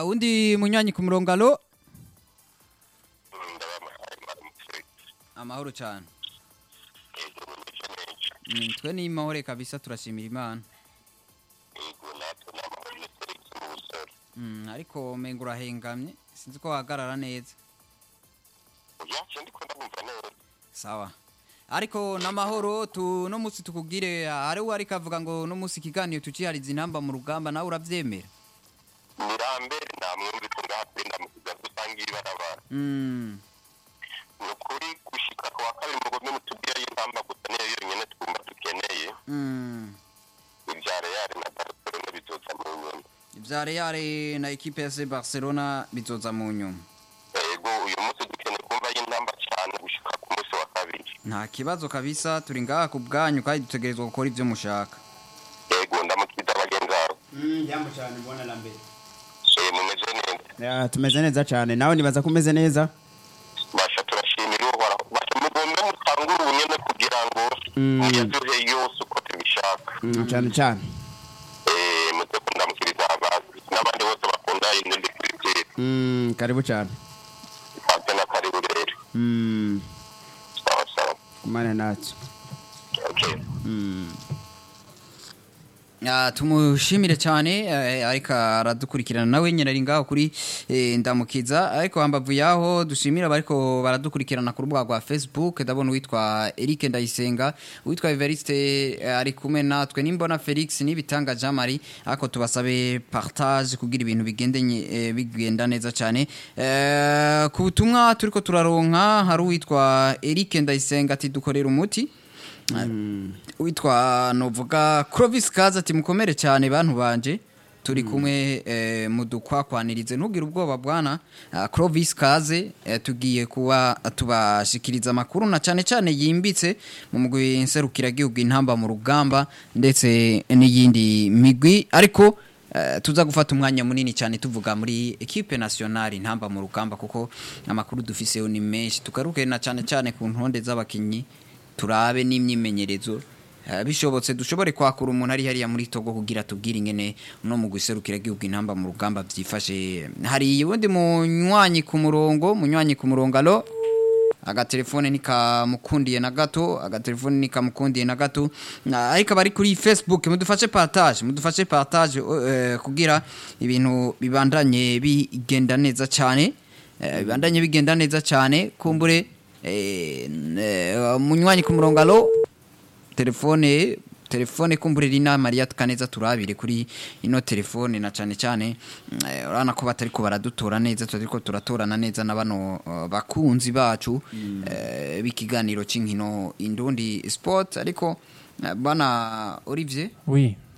Ah, undi munywanyi ku murongo alo amahoro cyane Mm, twe ni mahore kabisa turashimira imana Mm, ariko menga urahengamye sinzi ko wahagarara neza sawa ariko n'amahoro tu no musi tukubwire hari uwo ariko avuga ngo no musi ikiganiro tucihariza intamba mu rugamba nawe uravyemera mirambere namwumvise ngaha kuri ndamukiza dusangiye ibarabara Mm, ni ukuri gushika ku wa kabiri mugombe mutubwire y'intamba gusa niyo yonyine twumva dukeneye mm. ibya reyali na barcelona bizoza mu nyuma ivya Real na ekipe ya FC Barcelona bizoza mu nyuma yego uyu munsi dukeneye kumva y'intamba cyane gushika ku munsi wa kabiri nta kibazo kabisa turi ngaha ku bwanyu kandi dutegerezwa gukora ivyo mushaka yego ndamukiza bagenzi bawe jambo cyane mbona lambere Eh, mumeze neza tumeze neza cyane nawe nibaza ko umeze neza basha turashimira uhoraho basha mugombe mutangure ubunyene kugira ngo Mm. muyaduhe yose uko tubishaka Mm, cyane cyane Eh, muze kundamukiriza abazi n'abandi bose bakunda inundi kwitira Mm, karibu cyane ate na karibu rero Mm, sawa sawa kumane natwe okay Mm. Ah, tumushimire cyane eh, ariko aradukurikirana nawe nyine ari ngaho kuri eh, ndamukiza ariko hambavu yaho dushimira bariko baradukurikirana ku rubuga rwa Facebook ndabona uwitwa Eric Ndayisenga uwitwa Evariste eh, ari kumwe natwe nimbona Felix nibitanga Jean Marie ariko tubasabe partage kugira ibintu bigende nye- eh, bigenda neza cyane Eh, ku butumwa turiko turaronka hari uwitwa Eric Ndayisenga ati dukorera umuti witwa novuga Clovis Kaza ati mukomere cyane bantu banje turi kumwe eh, mudukwakwanirize ntugire ubwoba bwana Ah, Clovis Kaze eh, tugiye kuba tubashikiriza amakuru na cyane cyane yimbitse mu mugwi nserukira gihugu intamba mu rugamba ndetse n'iyindi migwi ariko eh, tuza gufata umwanya munini cyane tuvuga muri equipe nationale intamba mu rugamba kuko amakuru dufiseho ni menshi tugaruke na cyane cyane ku ntonde z'abakinyi turabe n'imyimenyerezo Eh, bishobotse dushobore kwakura umuntu ari hariya muri Togo kugira tubwire ingene no mu guserukira gihugu intamba mu rugamba byifashe hari ubundi munywanyi ku murongo munywanyi ku murongo alo agatelefone nikamukundiye na gato agatelefone nikamukundiye na gato Na- ariko abari kuri facebook mudufashe partage mudufashe partage eh, kugira ibintu bibandanye bigenda neza cyane Eh, bibandanye bigenda neza cyane kumbure eh, n- eh, munywanyi ku murongo alo telefone telefone kumburira inama Maria tukaneza turabire kuri ino telefone na cyane cyane mm, eh, urabona ko batari ko baradutora neza turiko turatorana neza na bano uh, bakunzi bacu eh, b'ikiganiro c'inkino indundi sport ariko eh, bana Olivier Oui.